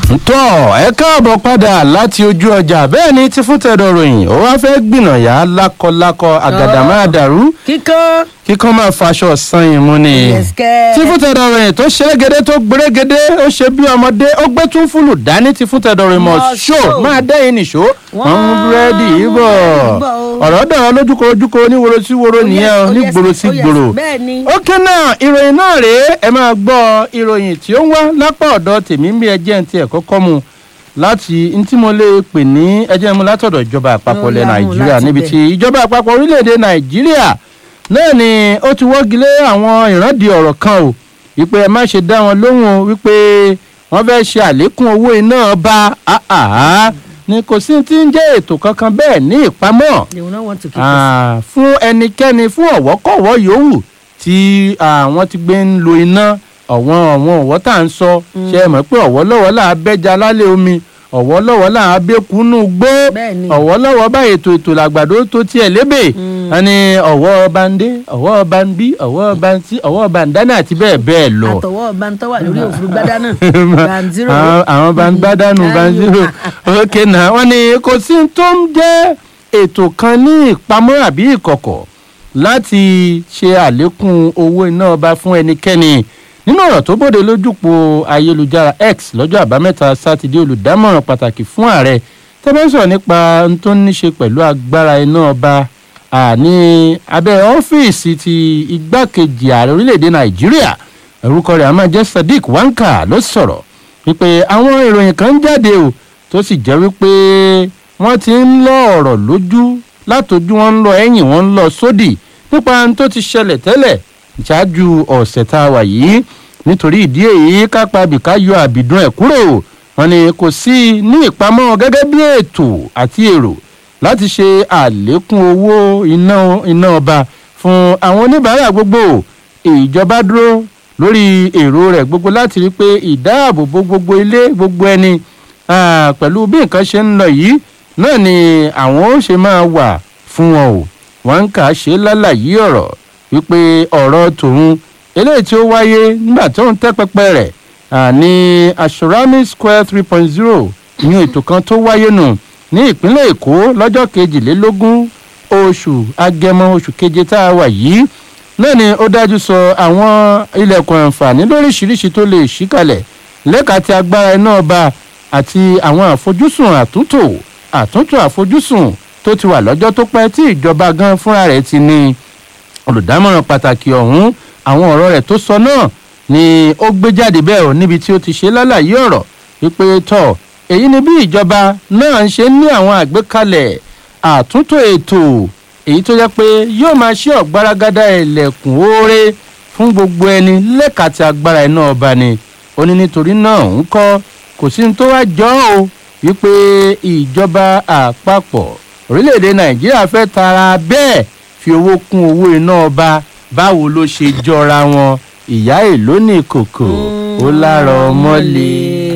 tọ́ ẹ káàbọ̀ padà láti ojú ọjà bẹ́ẹ̀ ni tí fún tẹ̀dọ̀ ròyìn ó wá fẹ́ gbìnàyà lákọlákọ àgàdà máa dàrú kíkọ́ kíkọ́ máa faṣọ san ìmú ni. yẹ̀sìkẹ́. tí fún tẹ̀dọ̀ ròyìn tó ṣerégedé tó gbérégedé ó ṣe bí ọmọdé ó gbé tún fúlù dání tí fún tẹ̀dọ̀ ròyìn mọ̀ Mọ̀ ṣó ṣó. máa dẹ́yìn nìṣó wọ́n ń búrẹ́dì yìí bọ̀ bọ̀ o. ọ̀rọ̀ dọ̀rọ̀ lójúkọ ojúkọ oníworo sí woro nìyẹn o Oh, yes, ní oh, yes, gbòòrò sí oh, yes. gbòòrò bẹ́ẹ̀ ni. ókè náà ìròyìn náà rèé ẹ máa gbọ́ ìròyìn tí ó ń wá lápá ọ̀dọ̀ tèmi ń bí ẹjẹ́ ń tiẹ̀ kọ́kọ́ mu láti n tí mo lè pè ní ẹjẹ́ mu látọ̀dọ̀ ìjọba àpapọ̀ Ó ilẹ̀ yá, mú nàìjíríà láti níbi bẹ̀. tí ìjọba àpapọ̀ orílẹ̀-èdè nàìjíríà náà ni ó ti wọ́gi lé àwọn ìrandì ọ̀rọ̀ kan o wípé ẹ má ṣe dá wọn lóhùn o wípé wọ́n fẹ́ ṣe àlékún owó iná bá àhàhà ni kò sí ti ń jẹ́ ètò kankan bẹ́ẹ̀ ní ìpamọ́ they will not want to keep us. Ah, fún ẹnikẹ́ni fún ọ̀wọ́kọ̀wọ́ yòówù tí àwọn ti gbé ń lo iná ọ̀wọ́n ọ̀wọ́n ọ̀wọ́ tá à ń sọ ṣe é mọ̀ pé ọ̀wọ́ lọ́wọ́ là á bẹ́ja lálẹ́ omi ọ̀wọ́ lọ́wọ́ là á bẹ́kúnú gbó Bẹ́ẹ̀ni. ọ̀wọ́ lọ́wọ́ bá ètò ètò làgbàdo tó tiẹ̀ lébè wọn ni ọ̀wọ́ bandé ọ̀wọ́ bandí ọ̀wọ́ bantí ọ̀wọ́ bandana àti bẹ́ẹ̀ bẹ́ẹ̀ lọ àtọwọ́ bantọ́ wà lórí òfurufú gbádá náà banziro. àwọn àwọn bá ń gbádànù bá ń zero ok náà wọn ni kò sí tó ń jẹ́ ètò kan ní ìpamọ́ àbí ìkọ̀kọ̀ láti ṣe àlékún owó iná ọba fún ẹnikẹ́ni nínú ọ̀rọ̀ tó bòde lójúpọ̀ ayélujára x lọ́jọ́ àbámẹ́ta sátidé olùdámọ̀ràn pàtàkì fún ààrẹ tẹ́fẹ́sọ̀ nípa ohun tó ní ṣe pẹ̀lú agbára iná ọba à, ní abẹ́ ọ́fíìsì ti igbákejì ààrẹ orílẹ̀-èdè nàìjíríà orúkọ rẹ̀ a máa jẹ́ sadiq wanka ló sọ̀rọ̀ wípé àwọn ìròyìn kan ń jáde o tó sì jẹ́ wípé wọ́n ti ń lọ ọ̀rọ̀ lójú látọjú wọn ń lọ ẹ̀yìn wọn ń lọ sódì nípa ohun tó ti ṣẹlẹ̀ tẹ́lẹ̀ ṣáájú ọ̀sẹ̀ tá a wà yìí nítorí ìdí èyí kápá bìká yọ àbìdún ẹ̀ kúrò wọn ni kò sí ní ìpamọ́ gẹ́gẹ́ bí ètò àti èrò láti ṣe àlékún owó iná iná ọba fún àwọn oníbàárà gbogbo ìjọba dúró lórí èrò rẹ̀ gbogbo láti rí i pé ìdáàbòbò gbogbo ilé gbogbo ẹni ah, pẹ̀lú bí nǹkan ṣe ń lọ yìí náà ni àwọn ó ṣe máa wà fún wọn o wọn ń kà á ṣe lálàyé ọ̀rọ̀ wípé ọ̀rọ̀ tòun eléyìí tí ó wáyé nígbà tó ń tẹ́ pẹpẹ rẹ̀ ah, ní asurami square three point zero ìyún ètò kan tó wáyé nù ní ìpínlẹ̀ èkó lọ́jọ́ kejìlélógún oṣù agẹmọ oṣù keje tá a wà yìí náà ni ó dájú sọ àwọn ilẹ̀kùn àǹfààní lóríṣiríṣi tó lè ṣí kalẹ̀ lẹ́ka ti agbára iná ọba àti àwọn àfojúsùn àtúntò àtúntò àfojúsùn tó ti wà lọ́jọ́ tó pẹ́ tí ìjọba gan fúnra rẹ̀ ti ní olùdámọ̀ràn pàtàkì ọ̀hún àwọn ọ̀rọ̀ rẹ̀ tó sọ náà ni ó gbé jáde bẹ́ẹ̀ ò níbi tí ó ti ṣe lálàyé ọ̀rọ̀ wípé tọ̀ èyí ni bí ìjọba náà ń ṣe ní àwọn àgbékalẹ̀ àtúntò ètò èyí tó jẹ́ pé yóò máa ṣe ọ̀gbaragada ẹlẹ́kùn oore fún gbogbo ẹni lẹ́ka tí agbára iná ọba ni ó ní nítorí náà ń kọ́ kò sí ní tó wá jọ ọ́ o wípé ìjọba àpapọ̀ orílẹ̀-èdè nàìjíríà fẹ́ tara bẹ́ẹ̀ fi owó kún owó iná ọba báwo ló ṣe jọra wọn ìyá èlò ní kòkò ó lára ọmọlé.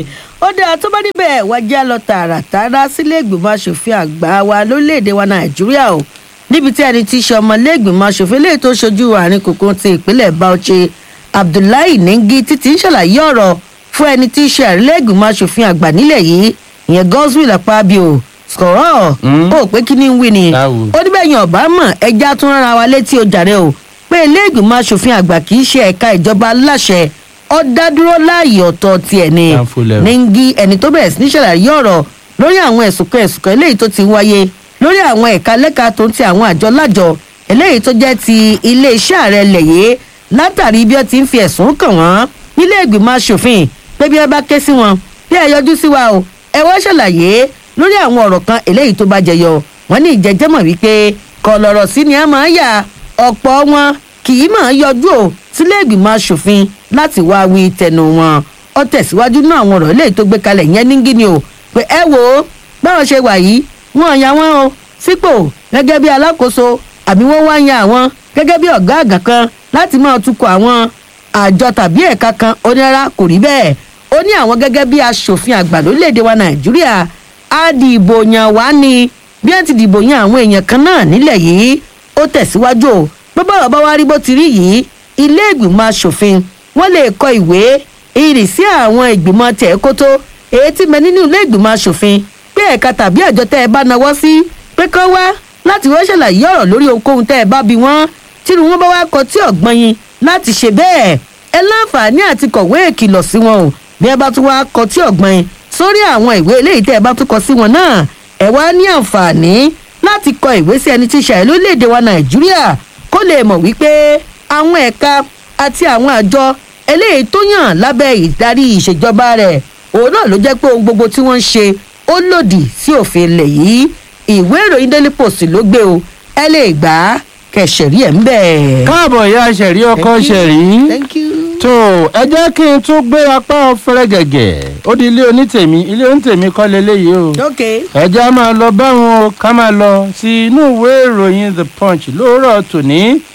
ó dáa tó bá níbẹ̀ wá já lọ tààràtàrà sílé ìgbìmọ̀ asòfin àgbà wa lórílẹ̀‐èdè wa nàìjíríà o níbi tí ẹni tí í ṣe ọmọlẹ́gbìmọ̀ asòfin lè tó ṣojú àárín kòkó ti ìpínlẹ̀ bauchi abdullahi nengi títí ń ṣàlàyé ọ̀rọ̀ fún ẹni tí í ṣe àrílẹ́gbìmọ̀ asòfin àgbà nílẹ̀ yìí ìyẹn godswill akpabio sọ̀rọ̀ Mm. ó pé kí ni ń wí ni Báwo? ó níbẹ̀ yẹn ọ̀bá mọ̀ ẹja tún rárá wa létí o jàre o pé ilé ìgbìmọ̀ asòfin àgbà kì í ṣe ẹ̀ka ìjọba aláṣẹ ó dá dúró láàyè ọ̀tọ̀ tiẹ̀ ni Downfall level. nengi ẹni tó bẹ̀rẹ̀ sí ní ṣàlàyé ọ̀rọ̀ lórí àwọn ẹ̀sùn kan ẹ̀sùn kan eléyìí tó ti wáyé lórí àwọn ẹ̀ka lẹ́ka tó ń ti àwọn àjọ lájọ eléyìí tó jẹ́ ti iléeṣẹ́ ààrẹ lẹ̀yẹ́ látàrí bí wọ́n ti ń fi ẹ̀sùn kàn wọ́n nílé ìgbìmọ̀ asòfin pé bí wọ́n bá ké sí wọn bí ẹ yọjú sí wa o ẹ wá ṣàlàyé lórí àwọn ọ̀rọ̀ kan eléyìí tó bá jẹyọ wọ́n ní ìjẹ́jẹ́mọ̀ wípé kọ̀ lọ̀rọ̀ sí ni a máa ń yà ọ̀pọ̀ wọn kì í máa yọjú o sílé ìgbìmọ̀ asòfin láti wá wí tẹnu wọn ó tẹ̀síwájú náà àwọn ọ̀rọ̀ eléyìí tó gbé kalẹ̀ yẹn ní gíní o pé ẹ wò ó báwọn ṣe wà yìí wọn yà wọn o sípò gẹ́gẹ́ bí alákòóso àbí wọ́n wá yan àwọn gẹ́gẹ́ bí ọ̀gá àgbà kan láti máa tukọ̀ àwọn àjọ tàbí ẹ̀ka kan onírárá kò rí bẹ́ẹ̀ ó ní àwọn gẹ́gẹ́ bí asòfin àgbà lórílẹ̀‐èdè wa nàìjíríà á di ìbò yàn wá ní bí wọ́n ti dìbò yan àwọn èèyàn kan náà nílẹ̀ yìí ó tẹ̀síwájú o pé bọ́rọ̀ bá wá rí bó ti rí yìí ilé ìgbìmọ̀ asòfin wọ́n lè kọ ìwé ìrìsí àwọn ìgbìmọ̀ tẹ̀kótó èyí tí mẹ nínú ilé ìgbìmọ̀ asòfin pé ẹ̀ka tàbí àjọ tẹ́ ẹ bá nawọ́ sí pé kán wá láti wọ́n ṣàlàyé ọ̀rọ̀ lórí ohunkóhun tẹ́ ẹ bá bi wọ́n tírú wọn bá wá kọ tí ọ̀gbọ́n yín láti ṣe bẹ́ẹ̀ ẹ láǹfààní àti kọ̀wé ìkìlọ̀ sí wọn o bí ẹ bá tún wá kọ tí ọ̀gbọ́n yín sórí àwọn ìwé eléyìí tẹ́ ẹ bá tún kọ sí wọn náà ẹ wá ní àǹfààní láti kọ ìwé sí ẹni tí ń ṣàyẹ̀ lórílẹ̀‐èdè wa nàìjíríà kó lè mọ̀ wípé àwọn ẹ̀ka àti àwọn àjọ eléyìí tó yàn lábẹ́ ìdarí ìṣèjọba rẹ̀ òun náà ló jẹ́ pé ohun gbogbo tí wọ́n ń ṣe ó lòdì sí òfin ilẹ̀ yìí ìwé ìròyìn daily post ló gbé o ẹ lè gbà á kẹsẹ̀rí ẹ̀ ń bẹ̀. káàbọ̀ ìyá ṣẹ̀rí ọkọ Thank you. ṣẹ̀rí. thank you. tó ẹ jẹ́ kí n tún gbé apá ọ̀fẹ́rẹ́ gẹ̀gẹ̀ ó di ilé onítèmi ilé onítèmi kọ́ leléyìí o. ok ẹ jẹ́ á máa lọ báwọn o ká máa lọ sí inú ìwé ìròyìn the punch lóòrọ̀ tòní.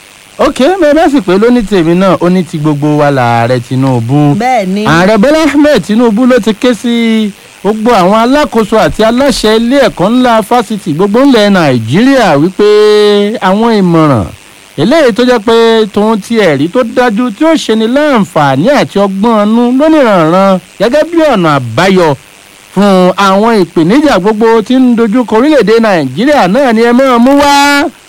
ok bẹ́ẹ̀ bá sì pé lónítèmi náà ó ní ti gbogbo wa làárẹ̀ tinubu bẹ́ẹ̀ ni. ààrẹ bọ́lá ahmed tinubu ló ti ké sí gbogbo àwọn alákòóso àti aláṣẹ ilé ẹ̀kọ́ ńlá fásitì gbogbo ńlẹ̀ nàìjíríà wípé àwọn ìmọ̀ràn eléyìí tó jẹ́ pé tòun ti ẹ̀rí tó dájú tí ó ṣe ni láǹfààní àti ọgbọ́n ọnú lónìrànràn gẹ́gẹ́ bí ọ̀nà àbáyọ fún àwọn ìpèníjà gbogbo tí ń dojúkọ orílẹ̀-èdè nàìjíríà náà ni ẹ máa mú wá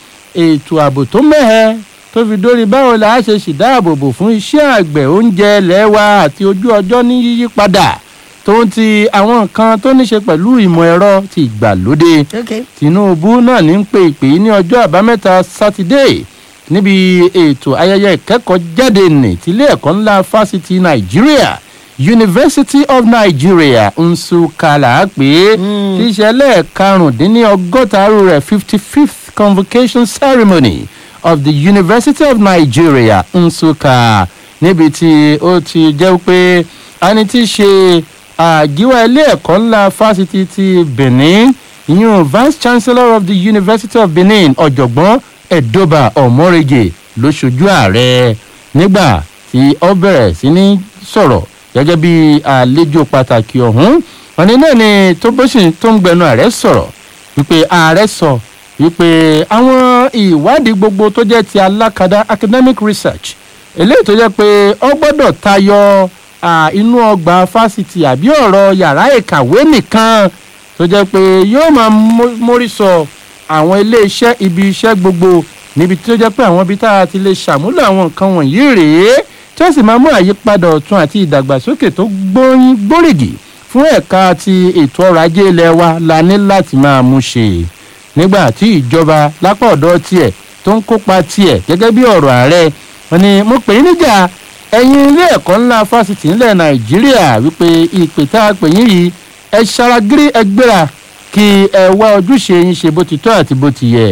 ètò ààbò tó mẹ́hẹ tó fi dórí báwo la á ṣe ṣèdáàbòbò fún iṣẹ́ àgbẹ̀ oúnjẹ lẹ́wà àti ojú ọjọ́ ní yíyí padà tó ń ti àwọn nǹkan tó ní ṣe pẹ̀lú ìmọ̀ ẹ̀rọ ti ìgbàlódé ok tinubu náà ní ń pe ìpè yìí ní ọjọ́ àbámẹ́ta sátidé níbi ètò ayẹyẹ ìkẹ́kọ̀ọ́ jáde nì tílé ẹ̀kọ́ ńlá fásitì nàìjíríà university of nigeria nsukka là á pè é Mm. tí ìṣẹ̀lẹ̀ karùndínlọ́gọ́ta arú rẹ̀ fifty fifth convocation ceremony of the university of nigeria nsukka níbi tí ó ti jẹ́ pé ẹni tí í ṣe àgíwá ilé ẹ̀kọ́ ńlá fásitì ti benin ìyún vice chancellor of the university of benin ọ̀jọ̀gbọ́n ẹ̀dọ́bà ọ̀mọ́rẹ́gẹ̀ ló ṣojú ààrẹ nígbà tí ó bẹ̀rẹ̀ sí ní sọ̀rọ̀ gẹ́gẹ́ bí àlejò pàtàkì ọ̀hún ọ̀nì náà ni tó bó sì tó ń gbẹnu ààrẹ sọ̀rọ̀ wípé ààrẹ sọ wípé àwọn ìwádìí gbogbo tó jẹ́ ti alákadá academic research eléyìí tó jẹ́ pé ó gbọ́dọ̀ tayọ à, inú ọgbà fásitì àbí ọ̀rọ̀ yàrá ìkàwé nìkan tó jẹ́ pé yóò máa mó- mórí sọ àwọn iléeṣẹ́ ibi iṣẹ́ gbogbo níbi tó jẹ́ pé àwọn ibi tá a ti lè ṣàmúlò àwọn nǹkan wọ̀nyí rèé tí ó sì máa mú àyípadà ọ̀tun àti ìdàgbàsókè tó gbóyin gbórígì fún ẹ̀ka ti ètò ọrọ̀ ajé ilẹ̀ wa la ní láti máa mú ṣe nígbà tí ìjọba lápá ọ̀dọ́ tiẹ̀ tó ń kópa tiẹ̀ gẹ́gẹ́ bí ọ̀rọ̀ ààrẹ wọn ni mo pè é níjà ẹ̀yin ilé ẹ̀kọ́ ńlá fásitì ńlẹ̀ nàìjíríà wípé ìpè tá a pè yín yìí ẹ ṣaragírí ẹ gbéra kí ẹ wá ojúṣe yín ṣe bó ti tọ́ àti bó ti yẹ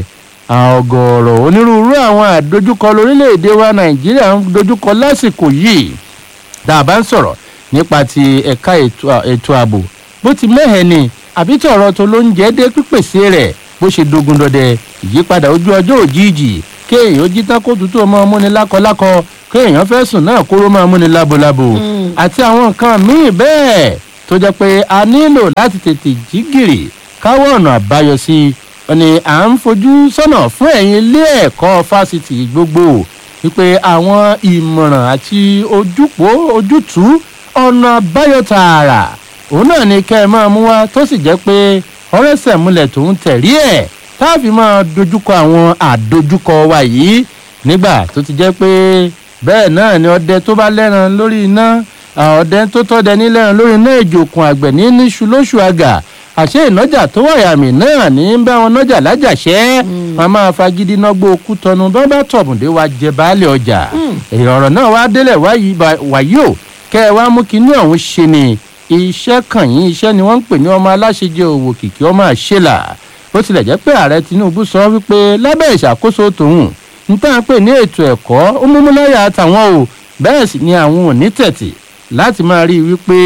ọgọ́rọ̀ onírúurú àwọn àdójúkọ lórílẹ̀‐èdè wa nàìjíríà ń dojúkọ lásìkò yìí tá a bá ń sọ̀rọ̀ nípa ti ẹ̀ka ètò à- ètò ààbò bó ti mẹ́hẹ̀ ni àbí tí ọ̀rọ̀ tó ló ń jẹ́ dé pípèsè rẹ̀ bó ṣe dogun dọdẹ ìyípadà ojú ọjọ́ òjijì kéèyàn ó jí tán kó tutù ọmọ múni lákọlákọ kéèyàn fẹ́ sùn náà kóró máa múni lábolábo àti àwọn nǹkan míì bẹ́ẹ̀ tó jẹ́ pé a nílò láti tètè jí gìrì káwọ́ ọ̀nà àbáyọ sí i wọ́n ní à ń fojú sọ́nà fún ẹ̀yin ilé ẹ̀kọ́ fásitì gbogbo wípé àwọn ìmọ̀ràn àti ojúpọ̀ ojútùú ọ̀nà àbáyọ tààrà òun náà ni kẹ́ ẹ máa mú wá tó sì jẹ́ pé ọ̀rẹ́sẹ̀ múlẹ̀ tó ń tẹ̀rí ẹ̀ tá a fi máa dojúkọ àwọn àdojúkọ wa yìí nígbà tó ti jẹ́ pé bẹ́ẹ̀ náà ni ọdẹ tó bá lẹ́ran lórí iná àwọn ọdẹ tó tọ́dẹ ní lẹ́ran lórí iná ìjòkun àgbẹ̀ ní níṣu lóṣù àgà àṣé ìnájà tó wàyàmì náà ní ń bá wọn nájà lájàṣẹ́ wọn máa fagídí nágbó okú tọnu bá bá tọ̀bùndé wa jẹ baálé ọjà èrè ọ̀rọ̀ náà wá délẹ̀ wáyé ba- wàyí o kẹ́ ẹ wá mú kinní ọ̀hún ṣe ni iṣẹ́ kàn yín iṣẹ́ ni wọ́n ń pè ní ọmọ aláṣejẹ òwò kìkì ọmọ àṣẹlà ó tilẹ̀ jẹ́ pé ààrẹ tinubu sọ wípé lábẹ́ ìṣàkóso tòun ń tàn pé ní ètò ẹ̀kọ́ ó múmú láyà àtàwọn o bẹ́ẹ̀ sì ni àwọn ò ní tẹ̀tì láti máa rí i wípé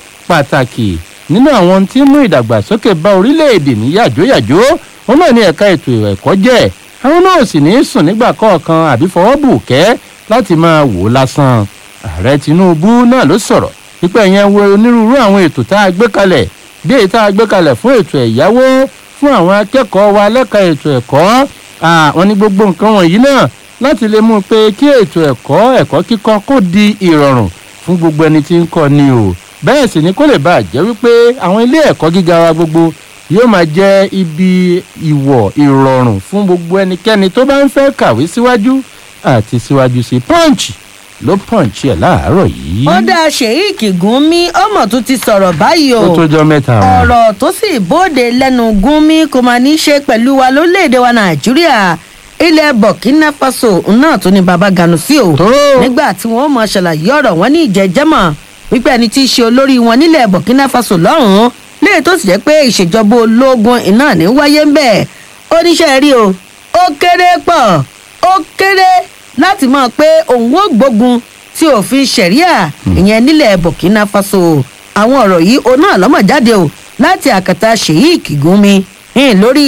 pàtàkì nínú àwọn tí ń mú ìdàgbàsókè bá orílẹ̀-èdè ní yàjóyàjó wọn náà ní ẹ̀ka ètò ẹ̀kọ́ jẹ́ àwọn náà sì ní í sùn nígbà kọ̀ọ̀kan àbí fọwọ́ bù kẹ́ láti máa wò ó lásán ààrẹ tinubu náà ló sọ̀rọ̀ wípé ẹ̀yẹn wo onírúurú àwọn ètò tá a gbé kalẹ̀ bí èyí tá a gbé kalẹ̀ fún ètò ẹ̀yáwó fún àwọn akẹ́kọ̀ọ́ wa lẹ́ka ètò ẹ̀kọ́ àwọn ní gbogbo nǹkan wọ̀nyí náà láti lè mú un pé kí ètò ẹ̀kọ́ ẹ̀kọ́ kíkọ́ kó di ìrọ̀rùn fún gbogbo ẹni tí ń kọ́ ni o bẹ́ẹ̀ sì ni kó lè bàa jẹ́ wípé àwọn ilé ẹ̀kọ́ gíga wa gbogbo yóò máa jẹ́ ibi ìwọ̀ ìrọ̀rùn fún gbogbo ẹnikẹ́ni tó bá ń fẹ́ kàwé síwájú àti síwájú sí punch ló punch ẹ̀ láàárọ̀ yìí. ó dá sheik gúnmi ọmọ tó ti sọ̀rọ̀ báyìí o ó tó jọ mẹ́ta wọn. ọ̀rọ̀ tó sì bóde lẹ́nu gúnmi kò máa ní í ṣe pẹ̀lú wa lórílẹ̀‐èdè wa nàìjíríà ilẹ̀ burkina faso náà tó ní baba ganusi o Tó. nígbà tí wọ́n mọ̀ ṣàlàyé ọ̀rọ̀ wọn ní ìjẹ́jẹ́mọ̀ wípé ẹni tí í ṣe olórí wọn nílẹ̀ burkina faso lọ́hùn-ún léè tó sì jẹ́ pé ìṣèjọba ológun iná ní wáyé ń bẹ̀ oníṣẹ́ rí o ó kéré pọ̀ ó kéré láti mọ̀ pé òun ó gbógun tí òfin ṣẹ̀ríà ìyẹn nílẹ̀ burkina faso àwọn ọ̀rọ̀ yìí òun náà lọ́mọ̀ jáde o láti àkàtà sheik gúnmi hìn lórí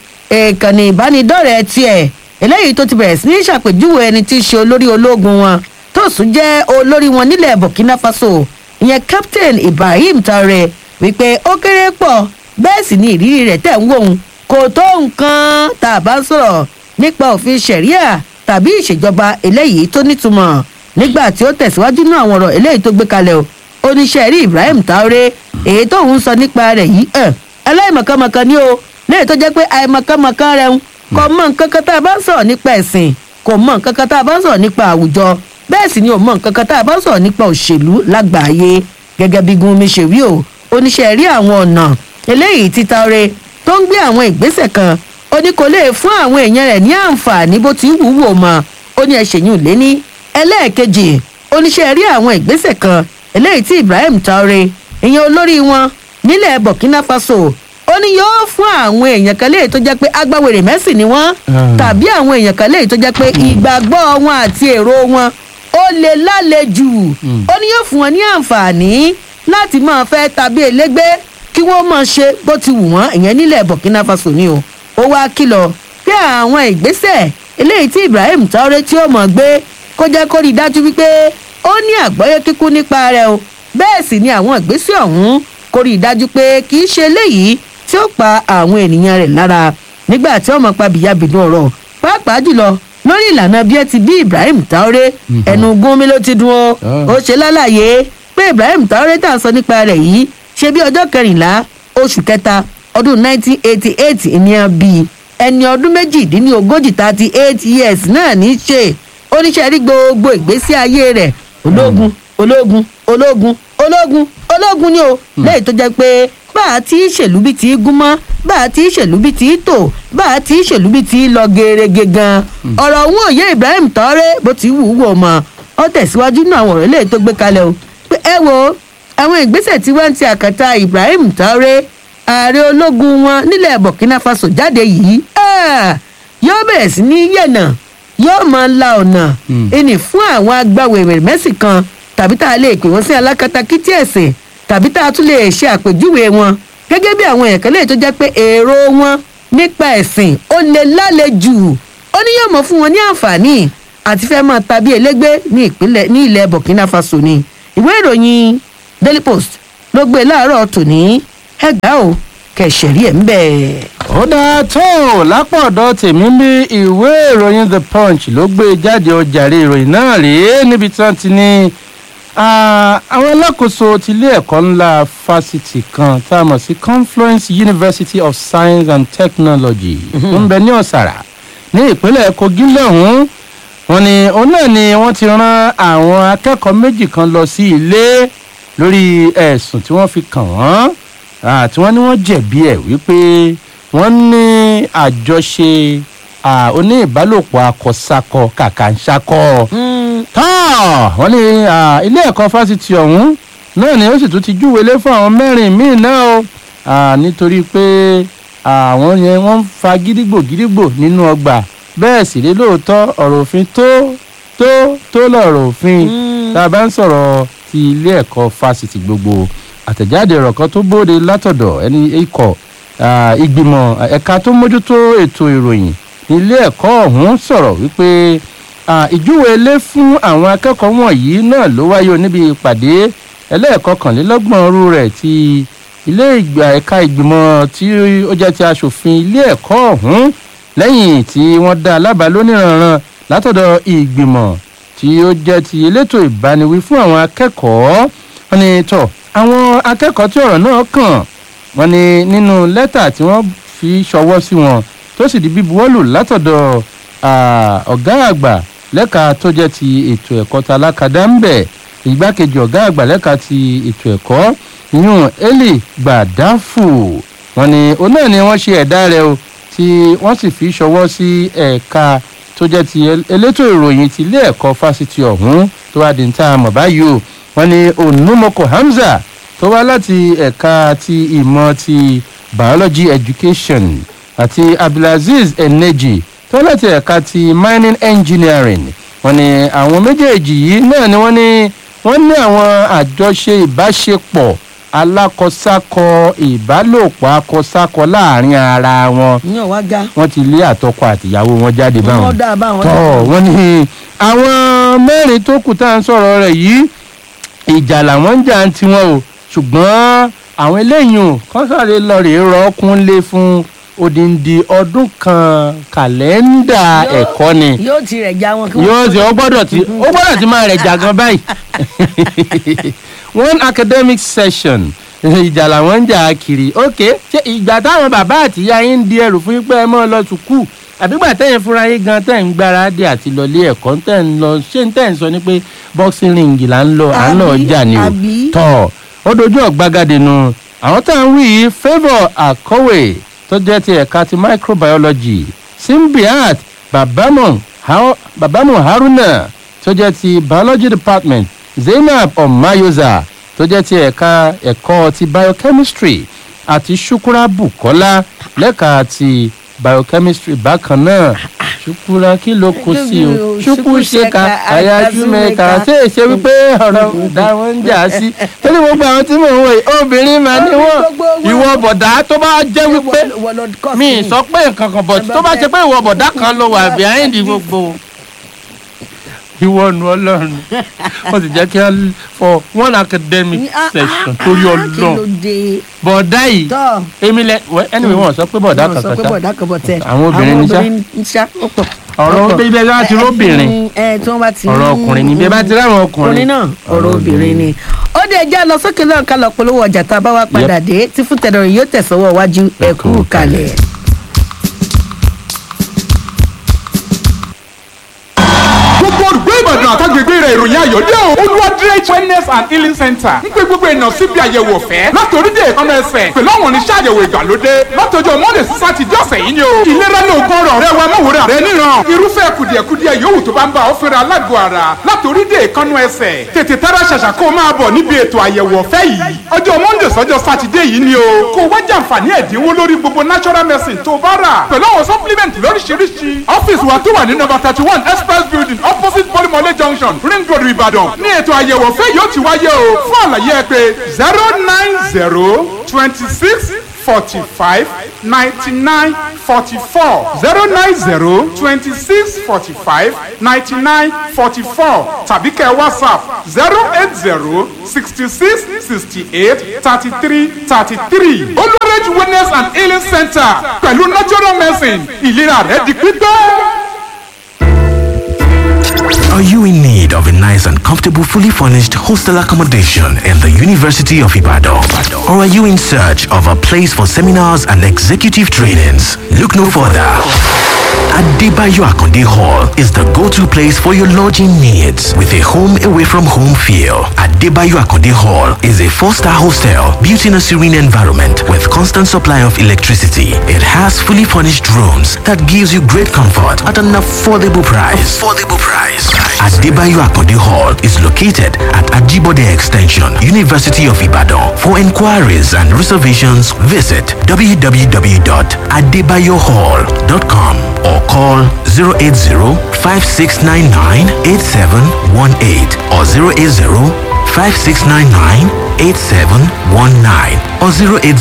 ìkànnì ìbánidọ́rẹ̀ẹ́ tiẹ̀ eléyìí tó ti bẹ̀rẹ̀ sí ní ṣàpèjúwe ẹni tí í ṣe olórí ológun wọn tó sùn jẹ́ olórí wọn nílẹ̀ burkina faso ìyẹn captain ibrahim traore wípé ó kéré pọ̀ bẹ́ẹ̀ sì ni ìrírí rẹ̀ tẹ̀ ń wò ó kò tó nǹkan tá a bá ń sọ̀rọ̀ nípa òfin ṣẹ̀ríà tàbí ìṣèjọba eléyìí tó nítumọ̀ nígbà tí ó tẹ̀síwájú náà àwọn ọ̀rọ̀ eléyìí tó gbé kalẹ̀ o oníṣẹ́ rí ibrahim traore èyí tó ń sọ nípa rẹ̀ yìí ẹ̀ aláìmọ̀kànmọ̀kàn ni o lẹ́yìn tó jẹ́ pé àìmọ̀kànmọ̀kàn rẹ̀ ń kò mọ nǹkan kan tá a bá ń sọ̀rọ̀ nípa ẹ̀sìn kò mọ nǹkan kan tá a bá ń sọ̀rọ̀ nípa àwùjọ bẹ́ẹ̀ sì ni ò mọ nǹkan kan tá a bá ń sọ̀rọ̀ nípa òṣèlú lágbàáyé gẹ́gẹ́ bí gunmi ṣe wí o oníṣẹ́ rí àwọn ọ̀nà eléyìí ti Traore tó ń gbé àwọn ìgbésẹ̀ kan ó ní kò lè fún àwọn èèyàn rẹ̀ ní àǹfààní bó ti wù ú wò mọ́ ó ní ẹ̀ṣẹ̀yìn lé ní ẹlẹ́ẹ̀kejì oníṣẹ́ rí àwọn ìgbésẹ̀ kan eléyìí tí Ibrahim Traore ìyẹn olórí wọn nílẹ̀ Burkina Faso ó ní yóò fún àwọn èèyàn kan léyìí tó jẹ́ pé agbáwèrè mẹ́sìn ni wọ́n Ah. tàbí àwọn èèyàn kan léyìí tó jẹ́ pé ìgbàgbọ́ wọn àti èrò wọn ó lè lálejò ó ní yóò fún wọn ní àǹfààní láti máa fẹ́ tàbí elégbé kí wọ́n máa ṣe bó ti wù wọ́n ìyẹn nílẹ̀ Burkina Faso ni o ó wá kìlọ̀ pé àwọn ìgbésẹ̀ eléyìí tí Ibrahim Traore tí ó mọ̀ gbé kó jẹ́ kó rí i dájú wípé ó ní àgbọ́yé kíkún nípa rẹ̀ o bẹ́ẹ̀ sì ni àwọn ìgbésẹ̀ ọ̀hún kó rí i dájú pé kì í ṣe eléyìí tí ó pa àwọn ènìyàn rẹ̀ lára nígbà tí ọmọ pa bìyàbìdú ọ̀rọ̀ pàápàá jùlọ lórí ìlànà bí ẹ ti bí Ibrahim Traore ẹnu gúnmi ló ti dún ó Ah. ó ṣe lálàyé pé Ibrahim Traore tá à ń sọ nípa rẹ̀ yìí ṣe bí ọjọ́ kẹrìnlá oṣù kẹta ọdún 1988 ìníyàn bíi ẹni ọdún méjìdínlógójì thirty eight years náà ní í ṣe oníṣẹ́ rí gbogbo ìgbésí ayé rẹ̀ ológun ológun ológun ológun ológun ni o lẹ́yìn tó jẹ́ pé bá a ti ṣèlú bí ti gún mọ́ bá a ti ṣèlú bí ti tò bá a ti ṣèlú bí ti lọ gerege gan ọ̀rọ̀ òun òye Ibrahim Traore bó ti wù ú wò mọ́ ọ tẹ̀síwájú náà àwọn ọ̀rọ̀ eléyìí tó gbé kalẹ̀ o pé ẹ wo àwọn ìgbésẹ̀ tí wọ́n ń ti àkàtà Ibrahim Traore ààrẹ ológun wọn nílẹ̀ Burkina Faso jáde yìí ah, yóò bẹ̀rẹ̀ sí ní yẹ̀nà yóò máa la ọ̀nà Mm. ẹni fún àwọn agbáwèrè mẹ́sìn kan tàbí tá a lè pè wọ́n sí alákatakítí ẹ̀sìn tàbí tá a tún lè ṣe àpèjúwe wọn gẹ́gẹ́ bí àwọn èèyàn kan lè tó jẹ́ pé èrò wọn nípa ẹ̀sìn ó lè lálejò ó ní yóò mọ̀ fún wọn ní àǹfààní àti fẹ́ máa tàbí elégbé ní ìpínlẹ̀ ní ilẹ̀ Burkina Faso ni ìwé ìròyìn Daily Post ló gbé láàárọ̀ tòní ẹgbàá o kẹsẹ̀rí ẹ̀ ń bẹ̀. ó dáa tó lápò ọ̀dọ̀ tèmi bí ìwé ìròyìn the punch ló gbé jáde ọjàre ìròyìn náà rèé níbi tí wọ́n ti ní ah, àwọn alákòóso ti ilé ẹ̀kọ́ ńlá fásitì kan tá a mọ̀ sí confluence university of science and technology tó ń bẹ ní ọ̀sàrà ní ìpínlẹ̀ kogi lọ́hùn-ún wọ́n ní òun náà ni wọ́n ti rán àwọn akẹ́kọ̀ọ́ méjì kan lọ sí ilé lórí ẹ̀sùn tí wọ́n fi kàn wọ́n ah, tí wọ́n ní wọ́n jẹ̀bi ẹ̀ wípé wọ́n ní àjọṣe ah, oní ìbálòpọ̀ akọ̀sakọ kàkàǹṣakọ tán wọ́n ní ah, ilé ẹ̀kọ́ fásitì ọ̀hún náà ni ó sì tún ti júwèlé fún àwọn mẹ́rin míì náà o ah, nítorí pé àwọn yẹn wọ́n ń fa gídígbò gídígbò nínú ọgbà bẹ́ẹ̀ sì rí lóòótọ́ ọ̀rọ̀ òfin tó tó tó lọ̀rọ̀ òfin tá a bá ń sọ̀rọ̀ ti ilé ẹ̀kọ́ fásitì gbogbo àtẹ̀jáde ọ̀rọ̀ kan tó bóde látọ̀dọ̀ ẹni ikọ̀ ah, ìgbìmọ̀ ẹ̀ka tó mójútó ètò ìròyìn ní ilé ẹ̀kọ́ ọ̀hún sọ̀rọ̀ wípé ah, ìjúwèélé fún àwọn akẹ́kọ̀ọ́ wọ̀nyí náà ló wáyé níbi ìpàdé ẹlẹ́ẹ̀kọkànlélọ́gbọ̀n rú rẹ̀ ti ilé ìgbà ẹ̀ka ìgbìmọ̀ tí ó jẹ́ ti aṣòfin ilé ẹ̀kọ́ ọ̀hún lẹ́yìn tí wọ́n dá alábàá lóníranran látọ̀dọ̀ ìgbìmọ̀ tí ó jẹ́ ti elétò ìbániwí fún àwọn akẹ́kọ̀ọ́ wọn ni tọ̀ àwọn akẹ́kọ̀ọ́ tí ọ̀rọ̀ náà kàn wọ́n ní nínú lẹ́tà tí wọ́n fi ṣọwọ́ sí wọn tó sì di bíbuwọ́lù látọ̀dọ̀ ọ̀gá àgbà lẹ́ka tó jẹ́ ti ètò ẹ̀kọ́ ta alákadá ń bẹ̀ ìgbákejì ọ̀gá àgbà lẹ́ka ti ètò ẹ̀kọ́ yún eli gbàdáfù wọ́n ní òun náà ni wọ́n ṣe ẹ̀dá rẹ̀ o tí wọ́n sì fi ṣọwọ́ sí ẹ̀ka tó jẹ́ ti elétò ìròyìn ti ilé ẹ̀kọ́ fásitì ọ̀hún tó wá di níta mọ̀ báyìí o wọ́n ní onumoko hamza tó wá láti ẹ̀ka ti ìmọ̀ ti biology education àti abdulaziz eneji tó láti ẹ̀ka ti mining engineering wọ́n ní àwọn méjèèjì yìí náà ni wọ́n ní wọ́n ní àwọn àjọṣe ìbáṣepọ̀ alákọ̀sákọ ìbálòpọ̀ akọ̀sákọ láàrin ara wọn yàn wá ga wọ́n ti lé àtọkọ àtìyàwó wọn jáde báwọn wọ́n dá báwọn tọ́ wọ́n ní àwọn mẹ́rin tó kù tá à ń sọ̀rọ̀ rẹ̀ yìí ìjà làwọn ń jà ń tiwọn o ṣùgbọ́n àwọn eléyìí ò kán sáré lọ rèé rọ́ọ̀kúnlé fún odindi ọdún kan kàlẹ́ndà Yóò- ẹ̀kọ́ ni yóò ti rẹ̀ já wọn kí wọ́n yóò ti ó gbọ́dọ̀ ti ó gbọ́dọ̀ ti máa rẹ̀ jà gan báyìí one academic session ìjà làwọn ń jà kiri ok ṣé ìgbà táwọn bàbá àtìyá yín ń di ẹrù fún yín pé ẹ mọ́ ọ lọ sùkúù àbígbà tẹ̀yìn fúnra yín gan tẹ̀ ń gbáradì àti lọlé ẹ̀kọ́ tẹ̀ ń lọ ṣé ń tẹ̀ ń sọ ni pé boxing ring là ń lọ à ń lọ Àbí, jà ni o àbí. tọ̀ ó dojú ọ̀gbagadè nu àwọn tá à ń wí yìí favour akọ̀wé tó jẹ́ ti ẹ̀ka ti microbiology simbiat babamu Hao- babamu haruna tó jẹ́ ti biology department zainab omayoza tó jẹ́ ti ẹ̀ka ẹ̀kọ́ ti biochemistry àti shukura bukola lẹ́ka ti biochemistry bákan náà shukura kí ló kó sí o shukwu ṣeka ayájú mẹ́ka ṣé èṣe wípé ọ̀rọ̀ ọ̀dà wọn ń jà sí torí gbogbo àwọn tí mò ń wò yìí obìnrin mà ní wọn ìwọ bọ̀dá tó bá jẹ́ wípé mi ì sọ pé nǹkan kan bọ̀ tó bá ṣe pé ìwọ bọ̀dá kan ló wà behind gbogbo ìwọ nu ọlọ́run wọ́n sì jẹ́ kí wọ́n for one academic session torí ọlọ́run bọ̀dá yìí tọ́ èmi lẹ wẹ anyway wọn sọ pé bọ̀dá wọn sọ kankan pé ṣá bọ̀dá kan bọ̀ tẹ̀ Àwọn obìnrin ní ṣá? ní ṣá ó pọ̀ ọ̀rọ̀ ó pọ̀. bíbẹ́ bá ti róbìnrin ẹ tí wọ́n bá ti ọ̀rọ̀ ọkùnrin ni bí ẹ bá ti ráwọn ọkùnrin ọkùnrin náà ọ̀rọ̀ obìnrin ni. ó dé ẹjẹ́ lọ sókè náà ká lọ polówó ọjà tá a bá wá padà dé tí fún tẹ̀dọ̀rọ̀ yóò tẹ̀sọ́wọ́ iwájú ẹ̀kú kalẹ̀. gbogbo olùgbé ìbàdàn àtàgbègbè rẹ̀ ìròyìn ayọ̀ dé o olùwádìrẹ́ wellness and healing center ń pe gbogbo èèyàn síbi àyẹ̀wò ọ̀fẹ́ láti orílẹ̀ èkánná ẹsẹ̀ pẹ̀lú àwọn oníṣẹ́ àyẹ̀wò ìgbàlódé látọjọ́ monday sí sátidé ọ̀sẹ̀ yìí ni o ìlera ní ogún ọ̀rọ̀ rẹ wa mọ̀wòrán rẹ níran irúfẹ́ kùdìẹ̀kudiẹ yòówù tó bá ń bá ọ fẹ́ra alágọ̀ ara láti orílẹ̀ èkánná ẹsẹ̀ tètè tára ṣàṣà kó o máa bọ̀ níbi ètò àyẹ̀wò ọ̀fẹ́ yìí ọjọ́ monday sọ́jọ́ sátidé yìí ni o kó o wá jàǹfààní ẹ̀dínwó lórí gbogbo natural medicine tó o bá rà pẹ̀lú àwọn supplement lóríṣiríṣi ọ́fíìsì wa tó wà ní number thirty one express building opposite polymole junction ring road ìbàdàn ní ètò àyẹ̀wò ọ̀fẹ́ yóò ti wáyé o fún àlàyé ẹ pé zero nine zero twenty six forty five ninety nine forty four zero nine zero twenty six forty five ninety nine forty four tàbí kẹ́ whatsapp zero eight zero sixty six sixty eight thirty three thirty three olùrẹ́jì wellness and healing center pẹ̀lú natural medicine ìlera rẹ̀ di pípẹ́. Are you in need of a nice and comfortable, fully furnished hostel accommodation in the University of Ibadan? Or are you in search of a place for seminars and executive trainings? Look no further. Adebayo Akonde Hall is the go-to place for your lodging needs with a home away from home feel. Adebayo Akonde Hall is a four-star hostel built in a serene environment with constant supply of electricity. It has fully furnished rooms that gives you great comfort at an affordable price. Affordable price. Adebayo Akonde Hall is located at Ajibode Extension, University of Ibadan. For inquiries and reservations, visit www.adebayohall.com or call 080-5699-8718 or 080-5699-8719 or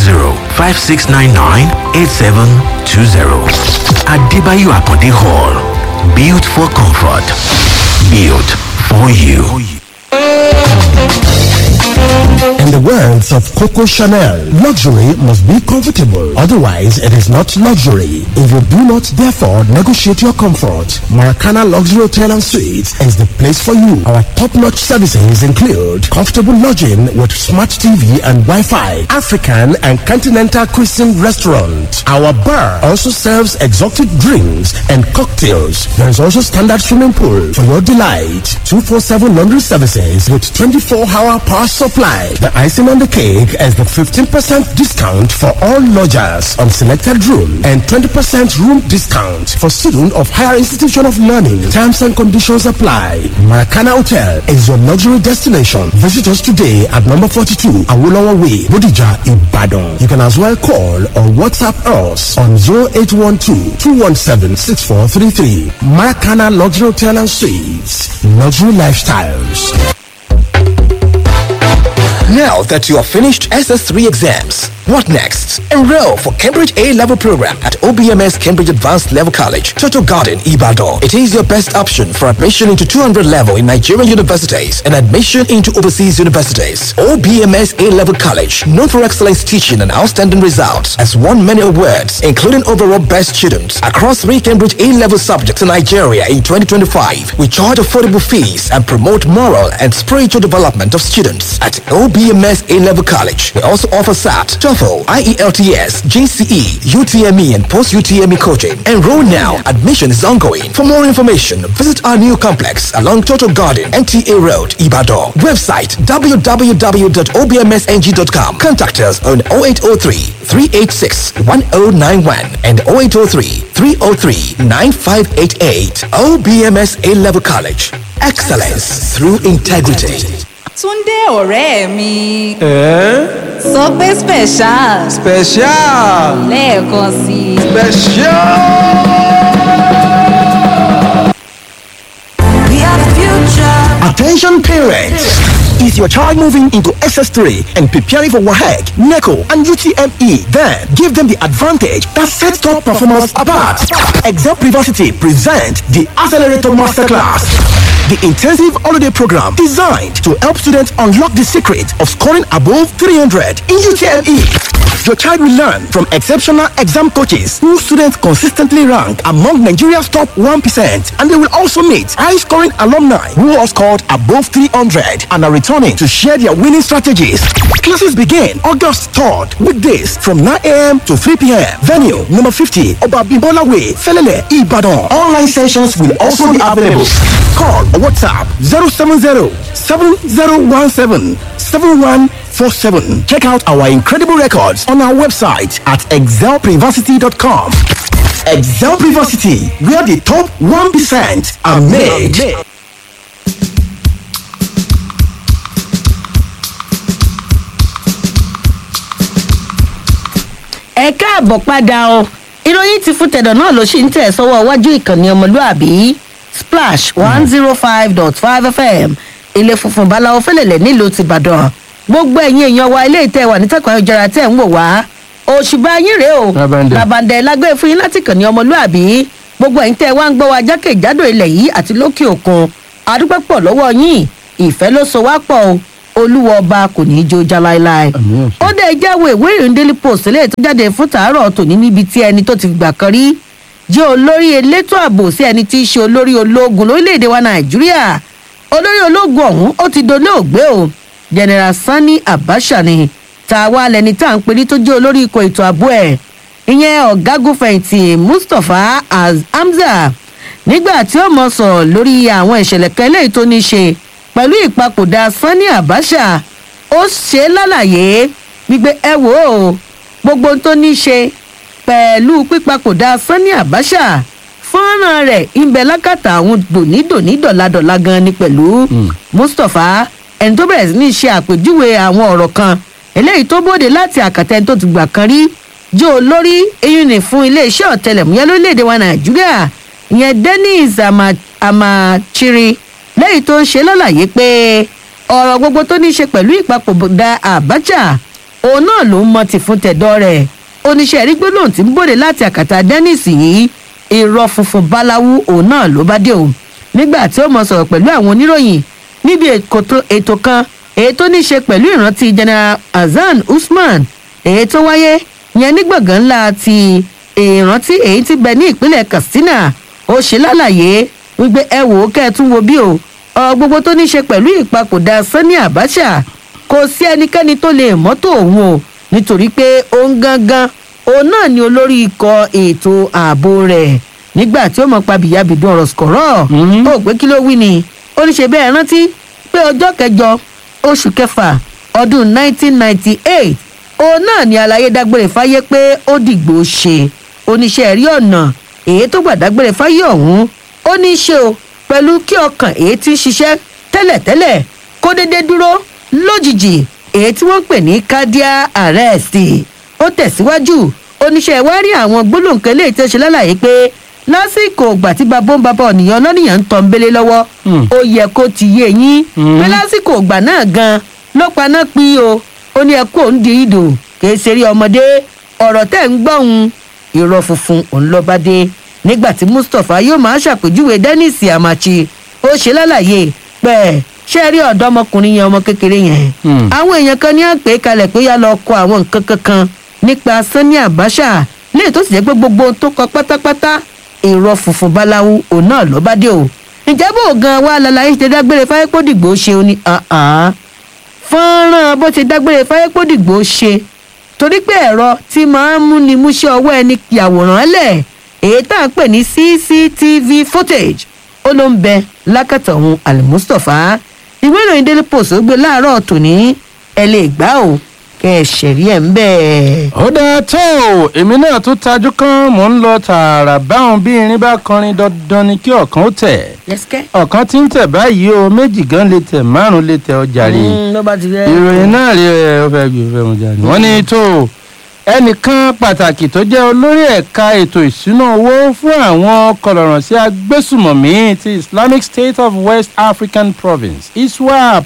080-5699-8720. Adebayo Akonde Hall. Built for comfort. Built for you. In the words of Coco Chanel, luxury must be comfortable. Otherwise, it is not luxury. If you do not, therefore, negotiate your comfort, Maracana Luxury Hotel and Suites is the place for you. Our top-notch services include comfortable lodging with smart TV and Wi-Fi, African and continental cuisine restaurant. Our bar also serves exotic drinks and cocktails. There is also standard swimming pool for your delight. 247 laundry services with 24-hour power supply. The icing on the cake is the 15% discount for all lodgers on selected room and 20% room discount for students of higher institution of learning. Terms and conditions apply. Maracana Hotel is your luxury destination. Visit us today at number 42 Awolowo Way, Bodija, Ibadan. You can as well call or WhatsApp us on 0812-217-6433. Maracana Luxury Hotel and Suites. Luxury Lifestyles. Now that you have finished SS3 exams, what next? Enroll for Cambridge A-level program at OBMS Cambridge Advanced Level College, Total Garden, Ibadan. It is your best option for admission into 200 level in Nigerian universities and admission into overseas universities. OBMS A-level college, known for excellence teaching and outstanding results, has won many awards, including overall best students across three Cambridge A-level subjects in Nigeria in 2025. We charge affordable fees and promote moral and spiritual development of students at OBMS A-level college. We also offer SAT, TOEFL, IELTS, GCE, UTME, and post-UTME coaching. Enroll now. Admission is ongoing. For more information, visit our new complex along Total Garden, NTA Road, Ibadan. Website www.obmsng.com. Contact us on 0803 386 1091 and 0803 303 9588. OBMS A-Level College. Excellence through integrity. Túndé ọ̀rẹ́ mi. Sọ pé special. Special. Lẹ́ẹ̀kan sí i. Special. We are the future. Attention parents! Is your child moving into SS3 and preparing for WAHEC, NECO, and UTME? Then give them the advantage that sets top performance apart. Exam Privacy present the Accelerator Masterclass. The intensive holiday program designed to help students unlock the secret of scoring above 300 in UTME. Your child will learn from exceptional exam coaches who students consistently rank among Nigeria's top 1%. And they will also meet high-scoring alumni who have scored above 300 and are returning to share their winning strategies. Classes begin August 3rd, weekdays from 9 a.m. to 3 p.m. Venue number 50, Obabimbola Way, Felele, Ibadan. Online sessions will also be available. Call or WhatsApp 070 7017 7147. Check out our incredible records on our website at excelprivacity.com. Excel Privacity, where the top 1% are made. ẹ káàbọ̀ padà o ìròyìn ti fún tẹ̀dọ̀ náà ló ṣì ń tẹ̀ sọ́wọ́ iwájú ìkànnì ọmọlúàbí splash one zero five dot five fm ilé funfun báláwo fẹlẹ̀lẹ̀ nílùú tìbàdàn gbogbo ẹ̀yin èèyàn wa ilé ìtẹ́ wà nítẹ̀kọ̀ ayélujára tẹ̀ ń wò wá òṣùbà yín rèé o Babandẹ. babandẹ lágbé fún yín láti kànnì ọmọlúàbí gbogbo ẹ̀yin tẹ́ wá ń gbọ́ wa jákèjádò ilẹ̀ yìí àti lókè òkun adúpẹ́ pọ̀ lọ́wọ́ yín ìfẹ́ ló so wá pọ̀ o olúwa ọba kò ní í jó já láéláé Àmín, àṣẹ. ó dé jáwé ìwé ìròyìn daily post lè tó jáde fún tàárọ̀ tòní níbi tí ẹni tó ti gbà kan rí jẹ́ olórí elétò ààbò sí ẹni tí í ṣe olórí ológun lórílẹ̀‐èdè wa nàìjíríà olórí ológun ọ̀hún ó ti dolóògbé o general sani abacha ni tá a wá lẹni tá à ń perí tó jẹ́ olórí ikọ̀ ètò ààbò ẹ̀ ìyẹn ọ̀gágun fẹ̀yìntì mustapha Az- hamza nígbà tí ó mọ sọ̀rọ̀ lórí àwọn ìṣẹ̀lẹ̀ kan eléyìí tó ní í ṣe pẹ̀lú ìpapòdà sani abacha ó ṣe é lálàyé wípé ẹ wò ó gbogbo ohun tó ní í ṣe pẹ̀lú pípapòdà sani abacha fọ́nrán rẹ̀ ìbẹ̀ lákàtà àwọn dònídòní dọ̀ladọ̀la gan ni pẹ̀lú mustapha ẹni tó bẹ̀rẹ̀ sí ní ṣe àpèjúwe àwọn ọ̀rọ̀ kan eléyìí tó bóde láti àkàtà ẹni tó ti gbà kan rí jẹ́ olórí eyín ní fún iléeṣẹ́ ọ̀tẹlẹ̀múyẹ́ lórílẹ̀‐èdè wa nàìjíríà ìyẹn dennis Ama- amachiri lẹ́yìn tó ń ṣe lọ́làyé pé ọ̀rọ̀ gbogbo tó ní í ṣe pẹ̀lú ìpapòdà abacha òun náà ló ń mọ ti fún tẹ̀dọ́ rẹ̀ oníṣẹ́ rí gbólóhùn tí ń bòde láti àkàtà dennis yìí irọ́ funfun báláwú òun náà ló bá dé o nígbà tí ó mọ sọ̀rọ̀ pẹ̀lú àwọn oníròyìn níbi èkótó- ètò kan èyí tó ní í ṣe pẹ̀lú ìrántí general hasan usman èyí tó wáyé yẹn ní gbọ̀ngàn ńlá ti ìrántí èyí tí bẹ ní ìpínlẹ̀ katsina ó ṣe lálàyé wípé ẹ wò ó kẹ́ ẹ tún wo bí o ọ gbogbo tó ní í ṣe pẹ̀lú ìpapòdà sani abacha kò sí ẹnikẹ́ni tó lè mọ́tò òun o nítorí pé òun gangan òun náà ni olórí ikọ̀ ètò ààbò rẹ̀ nígbà tí ó mọ̀ pa bìyàbìdún ọ̀rọ̀ sọ̀rọ̀ ó pé kí ló wí ni ó ní ṣe bẹ́ẹ̀ rántí pé ọjọ́ kẹjọ oṣù kẹfà ọdún 1998 òun náà ni àlàyé dágbére fáyé pé ó dìgbò ṣe oníṣẹ́ rí ọ̀nà èyí tó gbà dágbére fáyé ọ̀hún ó ní í ṣe o pẹ̀lú kí ọkàn èyí tí ń ṣiṣẹ́ tẹ́lẹ̀tẹ́lẹ̀ kó dédé dúró lójijì èyí tí wọ́n pè ní cardiac arrest ó tẹ̀síwájú oníṣẹ́ wa rí àwọn gbólóǹkẹ́ lè tẹ́ ṣe lálàyé pé lásìkò ìgbà tí babó ń babá ọ̀nìyàn lọ́nìyàn ń tọ́ ń belé lọ́wọ́ ó yẹ kó ti yé yín pé lásìkò ìgbà náà gan ló paná pín o ó ní ẹkú òun di ìdò kìí ṣeré ọmọdé ọ̀rọ̀ tẹ̀ ń gbọ́hun irọ́ funfun òun ló bá dé nígbà tí mustapha yóò máa ṣàpèjúwe dennis amachi ó ṣe lálàyé pé ṣé rí ọ̀dọ́mọkùnrin yẹn ọmọ kékeré yẹn àwọn èèyàn kan ní àpè kalẹ̀ pé yá lọ kọ àwọn nǹkan kankan nípa sani abacha léè tó sì jẹ́ pé gbogbo ohun tó kọ pátápátá irọ́ funfun báláwú òun náà ló bá dé o ǹjẹ́ bó gan wa lálàyé ṣe dágbére fáyépódìgbò ṣe o ní fọ́nrán bó ti dágbére fáyépódìgbò ṣe torí pé ẹ̀rọ tí máa ń múni múṣẹ́ ọwọ́ ẹni yàwòrán lẹ̀ èyí tá à ń pè ní cctv footage ó ló ń bẹ lákàtà òun almustapha ìwé ìròyìn daily post ó gbé láàárọ̀ tòní ẹ lè gbá o kẹ ẹ ṣẹ̀rí ẹ̀ ń bẹ́ẹ̀. ó dáa tó o èmi náà tún tajú kan mò ń lọ tààrà báwọn bí irin bá kọrin dandan ni kí ọ̀kan ó tẹ̀ yẹ́sìkẹ́. ọ̀kan tí ń tẹ̀ báyìí o méjì gan lè tẹ̀ márùn lè tẹ̀ ọjà rí ló bá ti rẹ. ìròyìn náà rí ẹ ó fẹ́ gbé fẹ́ mu jáde. wọ́n ní tó o ẹnìkan pàtàkì tó jẹ́ olórí ẹ̀ka ètò ìṣúná owó fún àwọn kọlọ̀rọ̀ sí agbésùmọ̀mí ti islamic state of west african province iswap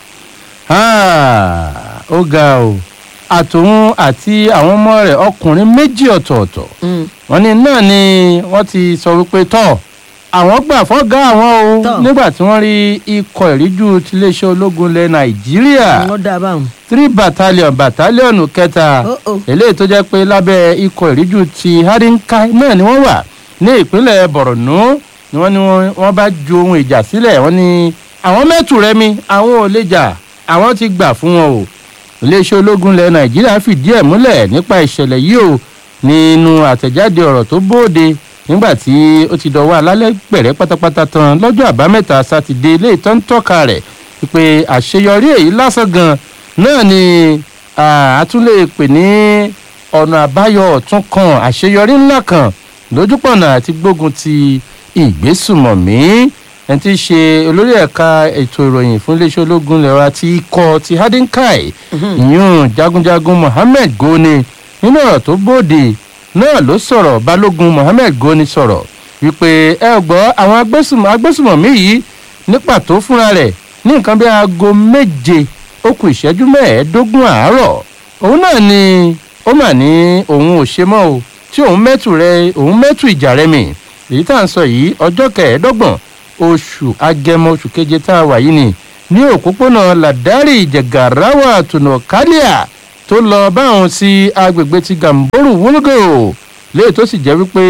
Ah, ó ga o àtòun àti àwọn ọmọ rẹ̀ ọkùnrin méjì ọ̀tọ̀ọ̀tọ̀ wọ́n ní náà ni wọ́n ti sọ wípé tọ́ àwọn gbà fọ́gá àwọn o Tọ́. nígbà tí wọ́n rí ikọ̀ ìríjú tiléeṣẹ́ ológun ilẹ̀ nàìjíríà wọ́n dá a báwọn. three battalion battalion kẹta Oh, oh. eléyìí tó jẹ́ pé lábẹ́ ikọ̀ ìríjú ti hadinka náà ni wọ́n wà ní ìpínlẹ̀ borno ni wọ́n ní wọ́n- wọ́n bá ju ohun ìjà sílẹ̀ wọ́n ní àwọn mẹ́tù rẹ mi àwọn ò lè jà àwọn ti gbà fún wọn o iléeṣẹ́ ológun ilẹ̀ nàìjíríà fìdí ẹ̀ múlẹ̀ nípa ìṣẹ̀lẹ̀ yìí o nínú àtẹ̀jáde ọ̀rọ̀ tó bóde nígbà tí ó ti dọ̀wọ́ alálẹ́ gbẹ̀rẹ́ pátápátá tán lọ́jọ́ àbámẹ́ta sátidé léè tó ń tọ́ka rẹ̀ pé àṣeyọrí èyí lásán gan náà ni ah, a tún lè pè ní ọ̀nà àbáyọ ọ̀tún kan àṣeyọrí ńlá kan lójúpọ̀nà àti gbógun ti ìgbésùmọ̀mí ẹni tí í ṣe olórí ẹ̀ka ètò ìròyìn fún iléeṣẹ́ ológun lẹ́wà ti ikọ̀ ti hadinkai ìyún jagunjagun mohammed goni nínú ọ̀rọ̀ tó bóde náà ló sọ̀rọ̀ balógun mohammed goni sọ̀rọ̀ wípé ẹ gbọ́ àwọn agbésùmọ̀ agbésùmọ̀mí yìí ní pàtó fúnra rẹ̀ ní nǹkan bí aago méje ó kù ìṣẹ́jú mẹ́ẹ̀ẹ́dógún àárọ̀ òun náà ni ó mà ní òun ò ṣe mọ́ o tí òun mẹ́tù rẹ òun mẹ́tù ìjà rẹ mi èyí tá à ń sọ yìí ọjọ́ kẹẹ̀ẹ́dọ́gbọ̀n oṣù agẹmọ oṣù keje tá a wà yìí ni ní òpópónà ladari jẹgàráwà tùnà kálíà tó lọ báwọn sí agbègbè ti gamboru wúlgò léè tó sì jẹ́ wípé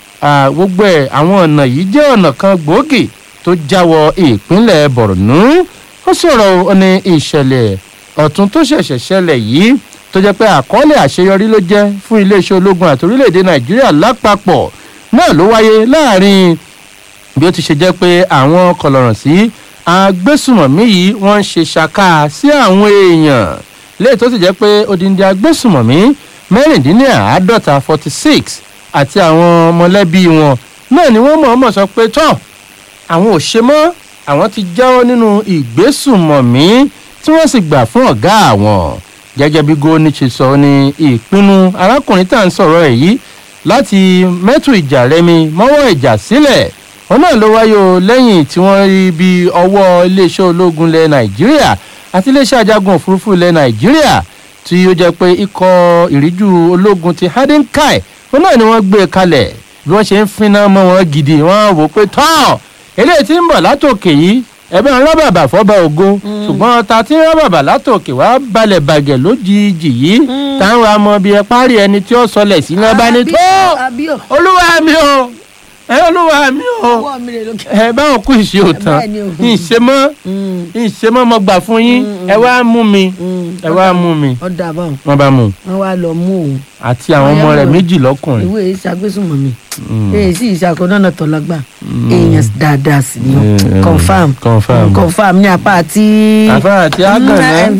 à, gbogbo ẹ̀ àwọn ọ̀nà yìí jẹ́ ọ̀nà kan gbòógì tó jáwọ́ ìpínlẹ̀ borno ó sọ̀rọ̀ ó ní ìṣẹ̀lẹ̀ ọ̀tún tó ṣẹ̀ṣẹ̀ ṣẹlẹ̀ yìí tó jẹ́ pé àkọọ́lẹ̀ àṣeyọrí ló jẹ́ fún iléeṣẹ́ ológun àti orílẹ̀-èdè nàìjíríà lápapọ̀ náà ló wáyé láàrin bí ó ti ṣe jẹ́ pé àwọn kọlọ̀rọ̀ sí agbésùmọ̀mí yìí wọ́n ń ṣe ṣàkà sí àwọn èèyàn léè tó sì jẹ́ pé odindi agbésùmọ̀mí mẹ́rìndínláàádọ́ta forty six àti àwọn mọ̀lẹ́bí wọn náà ni wọ́n mọ̀ọ́mọ̀ sọ pé tán àwọn ò ṣe mọ́ àwọn ti jáwọ́ nínú ìgbésùmọ̀mí tí wọ́n sì gbà fún ọ̀gá àwọn gẹ́gẹ́ bí gómìnà ṣe sọ ní ìpinnu arákùnrin tá à ń sọ̀rọ̀ ẹ̀ yìí láti mẹ́tù ìjà rẹmi mọ́wọ́ ìjà sílẹ̀ wọn náà ló wáyé o lẹ́yìn tí wọ́n rí bí ọwọ́ iléeṣẹ́ ológun ilẹ̀ nàìjíríà àti iléeṣẹ́ ajagun òfurufú ilẹ̀ nàìjíríà tí ó jẹ́ pé ikọ̀ ìríjú ológun ti hadinkai wọn náà ni wọ́n gbé e kalẹ̀ bí wọ́n ṣe ń finá mọ́ wọn gidi wọ́n wò pé tán eléyìí tí ń bọ̀ látòkè yìí ẹ bá ń rọ́ bàbà fọ́ba ògo ṣùgbọ́n ọta tí ń rọ́ bàbà látòkè wá balẹ̀ bàgẹ̀ lójijì yìí táwọn amọ̀ bíi ẹ parí ẹni tí ó sọlẹ̀ sí náà bá ní tó àbíò olúwa mi o ẹ olúwa mi o ọwọ́ mi rè lókè. ẹ báwọn kú ìṣe òtán Bẹ́ẹ̀ ni o. ìṣemọ́ ìṣemọ́ mo gbà fún yín ẹ wá mú mi ẹ wá mú mi ọ̀dà àbáwọn wọ́n bá mú un wọn wá lọ mú òun àti àwọn ọmọ rẹ̀ méjì lọ́kùnrin ìwé ìṣàgbésùnmọ̀ mi èyí sì ìṣàkóńdọ́nà tọ́lágbà èèyàn dáadáa sí ni Mm, confam confam. confam ní apá àti. Apá àti Àgànná.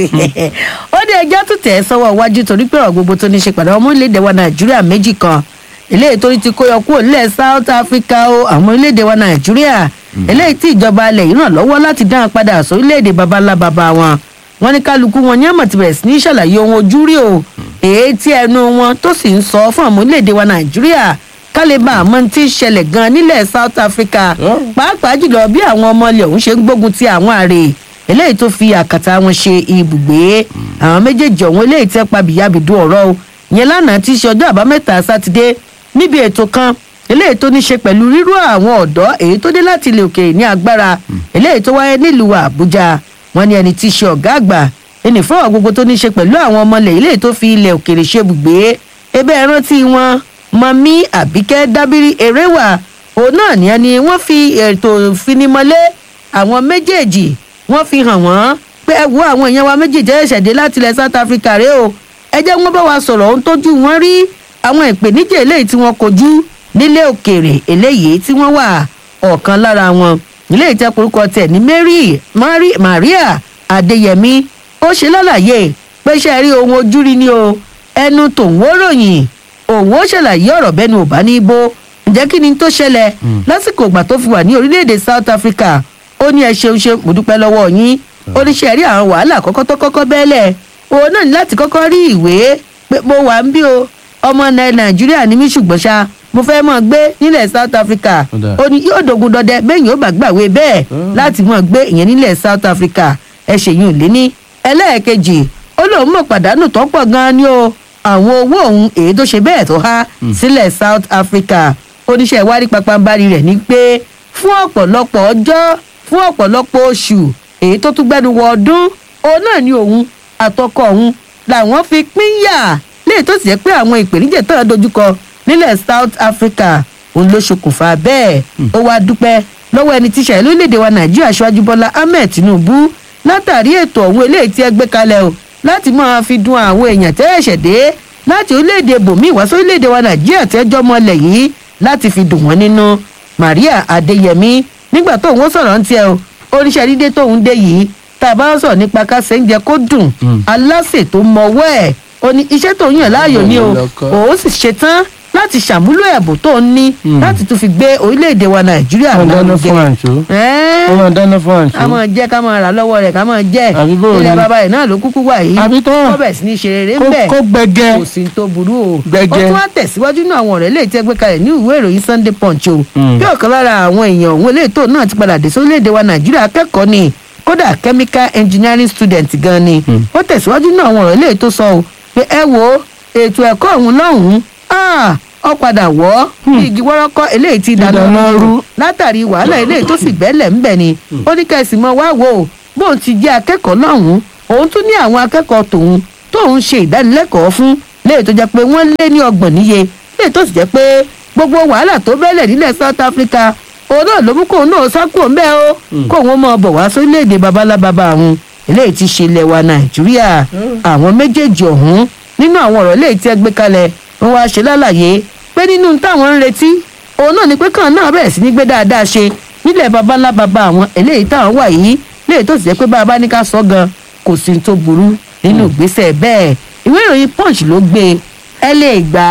ó dé ẹjọ́ tó tẹ̀ ẹ́ sọ́wọ́ iwájú torí pé ọ̀rọ̀ gbogbo tó ní ṣe pàdé ọmọ orílẹ̀-èdè wa nàìjíríà méjì kan eléyìí tó ti kó yọ kúrò nílẹ̀ south africa o àwọn orílẹ̀-èdè wa nàìjíríà eléyìí tí ìjọba alẹ̀ yìí ràn lọ́wọ́ láti dáhùn padà sórílẹ̀-èdè babalá baba wọn wọn ní kálukú wọn ní àmọ̀ ti bẹ̀rẹ̀ sí ní ṣàlàyé ohun ojú rí o èyí tí ẹnu wọn tó sì ń sọ fún àwọn orílẹ̀-èdè wa nàìjíríà kálíbà àmọ́ tí ń ṣẹlẹ̀ gan nílẹ̀ south africa pàápàá jùlọ bí àwọn ọmọ ilẹ̀ ọ̀hún ṣe ń gbógun ti àwọn àrè eléyìí tó fi àkàtà wọn ṣe ibùgbé àwọn méjèèjì ọ̀hún eléyìí tẹ́ pa bìyàbìdú ọ̀rọ̀ o yẹn lánàá tí í ṣe ọjọ́ àbámẹ́ta sátidé níbi ètò kan eléyìí tó ní ṣe pẹ̀lú rírú àwọn ọ̀dọ́ èyí tó dé láti ilẹ̀ òkèèrè ní agbára eléyìí tó wáyé nílùú àbújá wọn ní ẹni tí í ṣe ọ̀gá àgbà ẹnì fọwọ́ gbogbo tó ní ṣe pẹ̀lú àwọn ọmọ ilẹ̀ eléyìí tó fi ilẹ̀ òkèèrè ṣe ibùgbé ebe ẹrántí wọn mọ̀mí àbíkẹ́ dábírí eréwà òun náà ní ẹni wọ́n fi ètò ìfinimọ́lé àwọn méjèèjì wọ́n fi hàn wọ́n pé ẹ wo àwọn èèyàn wa méjèèjì ẹ̀ṣẹ̀ dé láti ilẹ̀ south africa rèé o ẹ jẹ́ wọ́n bá wa sọ̀rọ̀ ohun tójú wọn rí àwọn ìpèníjà eléyìí tí wọ́n kojú nílé òkèèrè eléyìí tí wọ́n wà ọ̀kan lára wọn ilé ìtẹ́ korúkọ tẹ̀ ní mary mary maria adéyẹmí ó ṣe lálàyé pé ṣe rí ohun ojú rí ni o ẹnu tòun ó ròyìn òun ó ṣàlàyé ọ̀rọ̀ bẹ́nu ò bá ní bó ǹjẹ́ kí ni tó ṣẹlẹ̀ lásìkò ìgbà tó fi wà ní orílẹ̀-èdè south africa ó ní ẹ ṣeun ṣe mo dúpẹ́ lọ́wọ́ yín ó ní ṣe rí àwọn wàhálà kọ́kọ́ tó kọ́kọ́ bẹ́ẹ̀lẹ̀ òun náà ní láti kọ́kọ́ rí ìwé pé mo wà ń bí o ọmọ ilẹ̀ nàìjíríà ni mí ṣùgbọ́n ṣá mo fẹ́ mọ̀ gbé nílẹ̀ south africa Ó dáa. ó ní yóò dogun dọdẹ bẹ́ẹ̀ yóò bá gbàwé bẹ́ẹ̀ láti mọ̀ gbé ìyẹn nílẹ̀ south africa ẹ ṣèyún lé ní ẹlẹ́ẹ̀kejì ó lóun mọ̀ pàdánù tó pọ̀ gan-an ni o àwọn owó òun èyí tó ṣe bẹ́ẹ̀ tó há sílẹ̀ south africa oníṣẹ́ ìwádìí pàpàǹbarì rẹ̀ ní pé fún ọ̀pọ̀lọpọ̀ ọjọ́ fún ọ̀pọ̀lọpọ̀ oṣù èyí tó tún gbẹ́nu wọ ọdún òun náà ni òun àtọkọ òun làwọn fi pínyà léyìí tó sì jẹ́ pé àwọn ìpèníjà tó ń dojúkọ nílẹ̀ south africa òun ló ṣokùnfà bẹ́ẹ̀ ó wá dúpẹ́ lọ́wọ́ ẹni tíṣà ìlú lédè wa nàìjíríà aṣáájú bọ́lá ahmed tinubu látàrí ètò ọ̀hún eléyìí tí ẹ gbé kalẹ̀ o láti máa fi dun àwọn èèyàn tẹ́ ẹ̀ṣẹ̀ dé láti orílẹ̀-èdè bòmí wá sórílẹ̀-èdè wa nàìjíríà tẹ́jọ́ mọ́lẹ̀ yìí láti fi dùn wọ́n nínú maria adéyẹmí nígbà tóun ó sọ̀rọ̀ ń tiẹ̀ o oníṣẹ́ dídé tóun dé yìí tá a bá ń sọ̀rọ̀ nípa kásẹ̀ ń jẹ kó dùn aláṣẹ tó mọwọ́ ẹ̀ ó ní iṣẹ́ tó yàn láàyò ni o òun sì ṣetán láti ṣàmúlò ẹ̀bùn tó ń ní láti tún fi gbé orílẹ̀-èdè wa nàìjíríà wọ́n dáná lárugẹ. fún àǹtó Ẹ́ẹ́, wọ́n dáná fún àǹtó. ká máa jẹ́ ká máa rà lọ́wọ́ rẹ̀ ká máa jẹ́ Àbí bó o ilẹ̀ ní? bàbá rẹ̀ náà ló kúkú wà yìí Àbí tán. kó bẹ̀ sí ní ṣe rere Kó- ń bẹ̀ kó gbẹgẹ. kò sí tó burú o Gbẹgẹ. ó tún wá tẹ̀síwájú náà àwọn ọ̀rẹ́ lè tẹ́ gbé kalẹ̀ ní ìwé ìròyìn sunday punch o Mm. bí ọ̀kan lára àwọn èèyàn òun eléyìí tó náà ti padà dé sórílẹ̀-èdè wa nàìjíríà akẹ́kọ̀ọ́ ni kódà chemical engineering student gan ni ó tẹ̀síwájú náà àwọn ọ̀rẹ́ lè tó sọ o pé ẹ wo ètò ẹ̀kọ́ ọ̀hún lọ́hùn-ún ah, ó padà wọ́ bí igi wọ́rọ́kọ́ eléyìí ti dáná Dáná rú rú. látàrí wàhálà eléyìí tó sì gbẹ́lẹ̀ ń bẹ̀ ni ó ní kẹ́sì mọ́ wá wò ó bóun ti jẹ́ akẹ́kọ̀ọ́ lọ́hùn-ún òun tún ní àwọn akẹ́kọ̀ọ́ tòun tóun ṣe ìdánilẹ́kọ̀ọ́ fún léyìí tó jẹ́ pé wọ́n lé ní ọgbọ̀n níye léyìí tó sì jẹ́ pé gbogbo wàhálà tó bẹ́lẹ̀ nílẹ̀ south africa òun náà ló mú kóun náà sákò ń bẹ́ o kóun mọ̀ bọ̀ wá sórílẹ̀-èdè babalábàbà òun eléyìí ti ṣe ilẹ̀ wa nàìjíríà àwọn méjèèjì ọ̀hún nínú àwọn ọ̀rọ̀ léyìí tí ẹ gbé kalẹ̀ wọ́n wá ṣe lálàyé pé nínú táwọn ń retí òun náà ni pé kàn náà bẹ̀rẹ̀ sí ní gbé dáadáa ṣe nílẹ̀ babalábàbà àwọn eléyìí táwọn wà yìí léyìí tó sì jẹ́ pé bá a bá ní ká sọ gan kò sí ní tó burú nínú ìgbésẹ̀ bẹ́ẹ̀ ìwé ìròyìn punch ló gbé ẹ lè gbà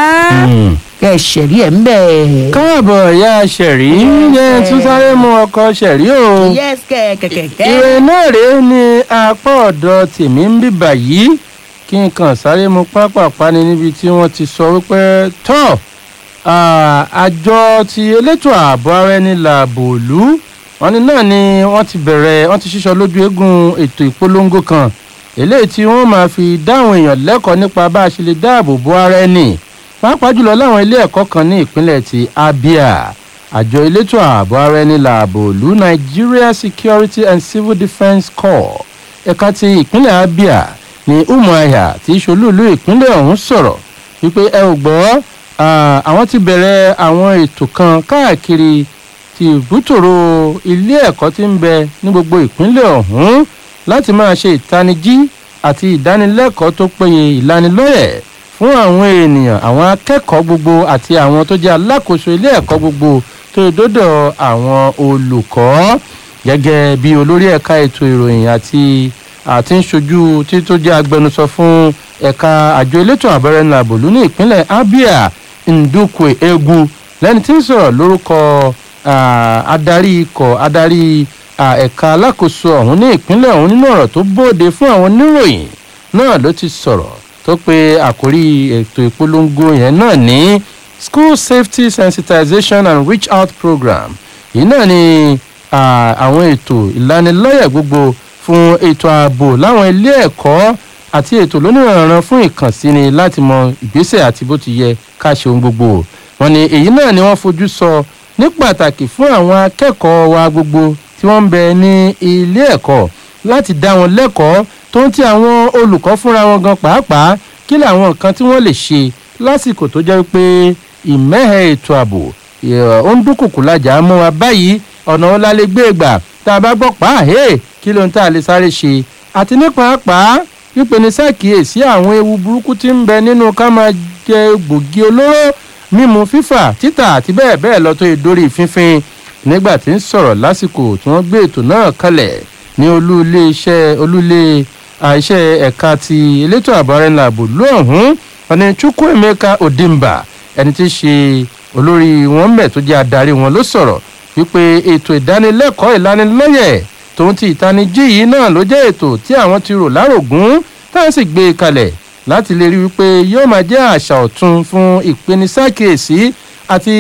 á Mm. kẹ ṣẹ̀rí ẹ̀ ń bẹ̀. káàbọ̀ ìyá ṣẹ̀rí yẹn tún sáré mú ọkọ ṣẹ̀rí o. yes kẹ̀kẹ̀kẹ̀. ìrè náà rèé ní apá ọ̀dọ̀ tèmi ń bíbà yìí kí n kàn sáré mu pápápá ni níbi tí wọ́n ti sọ wípé tọ́ ah, àjọ ti elétò ààbò ara ẹni làbò òlú wọn ni náà ni wọ́n ti bẹ̀rẹ̀ wọ́n ti ṣíṣọ lójú eégún ètò ìpolongo kan eléyìí tí wọ́n máa fi dáhùn èèyàn lẹ́kọ̀ọ́ nípa bá a ṣe lè dáàbò bo ara ẹni pàápàá jùlọ láwọn ilé ẹ̀kọ́ kan ní ìpínlẹ̀ ti abia àjọ elétò ààbò ara ẹni làbò ìlú nigeria security and civil defence corps ẹ̀ka ti ìpínlẹ̀ abia ní umuahia tí ṣolúìlú ìpínlẹ̀ ọ̀hún sọ̀rọ̀ wípé ẹ ò gbọ́ àwọn ti bẹ̀rẹ̀ àwọn ètò kan káàkiri ti ìbútòrò ilé ẹ̀kọ́ tí ń bẹ ní gbogbo ìpínlẹ̀ ọ̀hún láti máa ṣe ìtanijí àti ìdánilẹ́kọ̀ọ́ tó péye ìlanilọ́yẹ̀ fún àwọn ènìyàn àwọn akẹ́kọ̀ọ́ gbogbo àti àwọn tó jẹ́ alákòóso ilé ẹ̀kọ́ gbogbo tó dọ́dọ̀ àwọn olùkọ́ gẹ́gẹ́ bí olórí ẹ̀ka ètò ìròyìn àti àti ń ṣojú tí tó jẹ́ agbẹnusọ fún ẹ̀ka àjọ elétò àbẹ̀rẹ̀ nàbòlú ní ìpínlẹ̀ abia ndukwe egwu lẹ́ni tí ń sọ̀rọ̀ lórúkọ adarí ikọ̀ adarí ẹ̀ka alákòóso ọ̀hún ní ìpínlẹ̀ ọ̀hún nínú ọ̀rọ̀ tó bóde fún àwọn oníròyìn náà ló ti sọ̀rọ̀ tó pe àkórí ètò ìpolongo yẹn náà ní school safety sensitization and reach out program yìí náà ni àwọn ètò ìlanilọ́yẹ̀ gbogbo fún ètò ààbò láwọn ilé ẹ̀kọ́ àti ètò lónìrànràn fún ìkànsíni láti mọ ìgbésẹ̀ àti bó ti yẹ ká ṣe ohun gbogbo wọn ni èyí náà ni wọ́n fojú sọ ní pàtàkì fún àwọn akẹ́kọ̀ọ́ wa gbogbo tí wọ́n ń bẹ ní ilé ẹ̀kọ́ láti dá wọn lẹ́kọ̀ọ́ tó ń ti àwọn olùkọ́ fúnra wọn gan pàápàá kí làwọn nǹkan tí wọ́n lè ṣe lásìkò tó jẹ́ pé ìmẹ́hẹ̀ ètò ààbò ó ń dúnkùkù lájà mọ́ wa báyìí ọ̀nà ọ̀la lè gbé gbà tá a bá gbọ́ pàáhẹ́ kí ló ń tà lè sáré ṣe àti ní pàápàá wípé ní sàkíyèsí àwọn ewu burúkú tí ń bẹ nínú ká máa jẹ gbòógì olóró mímu fífà títà àti bẹ́ẹ̀ bẹ́ẹ̀ lọ tó ìdórí fínfín nígbà tí ń sọ̀rọ̀ lásìkò tí wọ́n gbé ètò náà kalẹ̀ ní olú ilé iṣẹ́ olú ilé iṣẹ́ ẹ̀ka ti elétò àbárẹ́nà ààbò lóhùn ọ̀nì chukwuemeka odimba ẹni tí í ṣe olórí wọn mẹ́ tó jẹ́ adarí wọn ló sọ̀rọ̀ wípé ètò ìdánilẹ́kọ̀ọ́ ìlanilọ́yẹ̀ tòun ti ìtanijí yìí náà ló jẹ́ ètò tí àwọn ti rò lárògún táwọn sì gbé e kalẹ̀ láti lè rí wípé yóò máa jẹ́ àṣà ọ̀tun fún ìpenisákèésí àti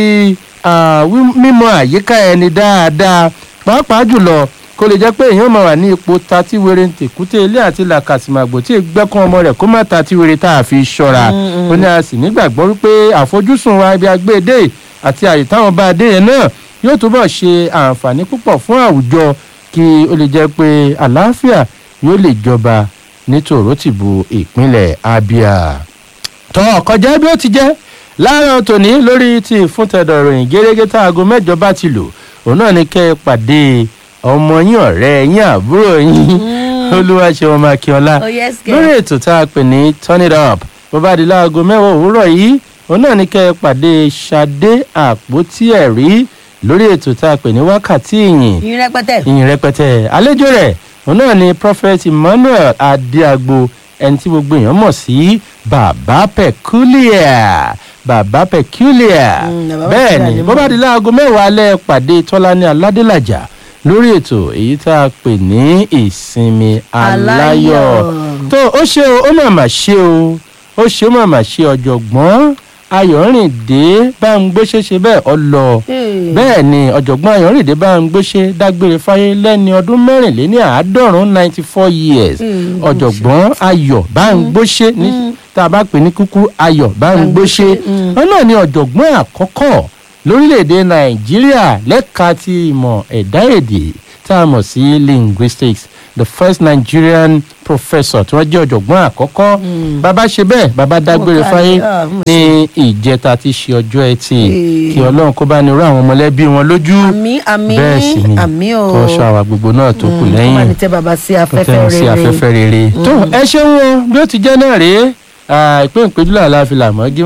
mímọ àyíká ẹni dáadáa pàápàá jùlọ kó lè jẹ́ pé èèyàn máa wà ní ipò tatí were tèkúté ilé àti làkàsìmàgbò tí gbẹ́kún ọmọ rẹ̀ kó má tatí were tá a fi ṣọ́ra ó ní a sì nígbàgbọ́ wípé àfojúsùn wa ibi agbédè àti àyè táwọn bá a dé yẹn náà yóò túbọ̀ ṣe àǹfààní púpọ̀ fún àwùjọ kí ó lè jẹ́ pé àlàáfíà yóò lè jọba ní tòrótìbù ìpínlẹ̀ abia. tọ́ kọjá bí ó ti jẹ́ láàárọ̀ tòní lórí ti ìfúntẹ̀dọ̀ ìròyìn gẹ́gẹ́ tá aago mẹ́jọ bá ti lò òun náà ní kẹ́ ẹ pàdé ọmọ yín ọ̀rẹ́ yín àbúrò yín olúwaṣẹ́wọ̀n makíọ́lá lórí ètò tá a pè ní turn it up bó bá di láago mẹ́wàá òwúrọ̀ yìí òun náà ní kẹ́ ẹ pàdé ṣadé àpótí ẹ̀rí lórí ètò tá a pè ní wákàtí ìyìn ìyìn rẹpẹtẹ. ìyìn rẹpẹtẹ àlejò rẹ̀ òun náà ni prophet emmanuel adéagbo ẹni tí gbogbo èèyàn mọ̀ sí bàbá peculiar bàbá peculiar bẹ́ẹ̀ ni bó bá di láago mẹ́wàá alẹ́ pàdé tọ́lání aládélàjà lórí ètò èyí tá a pè ní ìsinmi aláyọ̀ tó ó ṣe o ó màmá ṣe o ó ṣe ó màmá ṣe ọ̀jọ̀gbọ́n ayọ̀rìndé bá ń gbéṣe ṣe bẹ́ẹ̀ ọ lọ bẹ́ẹ̀ ni ọ̀jọ̀gbọ́n ayọ̀rìndé bá ń gbéṣe dágbére fáyé lẹ́ni ọdún mẹ́rìnléní àádọ́rùn ninety four years ọ̀jọ̀gbọ́n ayọ̀ bá ń gbóṣe ní tá a bá pè ní kúkú ayọ̀ bá ń gbóṣe wọn náà ni ọ̀jọ̀gbọ́n àkọ́kọ́ lórílẹ̀‐èdè nàìjíríà lẹ́ka ti ìmọ̀ ẹ̀dá èdè tá a mọ̀ sí linguistics the first nigerian professor tí wọ́n jẹ́ ọ̀jọ̀gbọ́n àkọ́kọ́ bàbá ṣe bẹ́ẹ̀ bàbá dágbére fáyé ní ìjẹta tí ṣe ọjọ́ ẹtì kí ọlọ́run kó bá ní rú àwọn mọ̀lẹ́bí wọn lójú àmì àmì bẹ́ẹ̀ sì ni àmì o kó ṣọ àwa gbogbo náà tó kù lẹ́yìn kó má ní tẹ́ bàbá sí kó afẹ́fẹ́ tẹ́ wọn sí rere afẹ́fẹ́ rere. tó ẹ ṣeun o bí ó ti jẹ́ náà rèé ìpín ìpéjúlẹ̀ aláfilà mọ́gí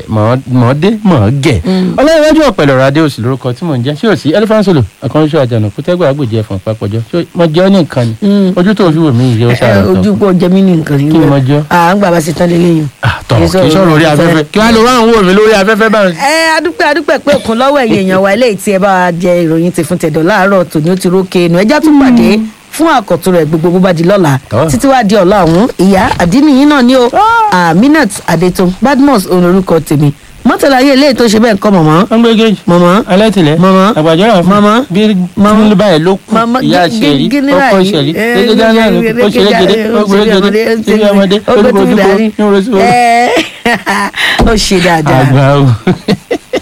mọ́dé mọ́gẹ̀ ọlọ́yẹ̀wájú ọ̀pẹ̀lẹ̀ ọ̀rọ̀ adé òsì lórúkọ tí mò ń jẹ́ ṣé ò sí elephant solo àkànṣe àjànà kútẹ́gbà àgbòjì ẹ̀fọ̀n papọ̀jọ́ ṣé mo jẹ́ ọ́ ní nǹkan ni ojú tó fi wò mí ìyẹ́ ó sára ẹ tán ojú pọ̀ jẹ́ mí ní nǹkan yìí Kí ni mo jẹ́? à ń gbà bá ṣe tán lélẹ́yìn. tọ̀ kì í sọ̀rọ̀ orí afẹ́fẹ́ kí wàá lọ wá àwọn wò mí lórí afẹ́fẹ́ báyìí. ẹ adúpẹ́ adúpẹ́ pé òkun lọ́wọ́ ẹ̀yìn èèyàn wa eléyìí tí ẹ bá wa jẹ ìròyìn ti fún tẹ̀dọ̀ láàárọ̀ tòní ó ti rókè inú ẹjá tún pàdé fún àkọ́tún rẹ̀ gbogbo bó bá di lọ́la Tọ́. títí wá di ọ̀la ọ̀hún ìyá àdínníyìn náà ni ó aminat adetun badmus òun lorúkọ tèmi mọ́tàláyé eléyìí tó ṣe bẹ́ẹ̀ ń kọ́ mọ̀mọ́ wọ́n gbé géèjì mọ̀mọ́ alẹ́tìlẹ̀ Mama. àgbàjọ́ra fún Mama. bí Mama. bí báyìí ló kù Mama, ìyá gí- ṣẹ̀rí gí- gíní ọkọ báyìí. ṣẹ̀rí Eh, gẹ́gẹ́ dáná ó ṣeré gèdè ó gbé gèdè síbi ọmọdé ó ó gbé dúró tìbí dúró dání. ní orí sí orí. Eh, ó ṣe dáadáa. àgbà o.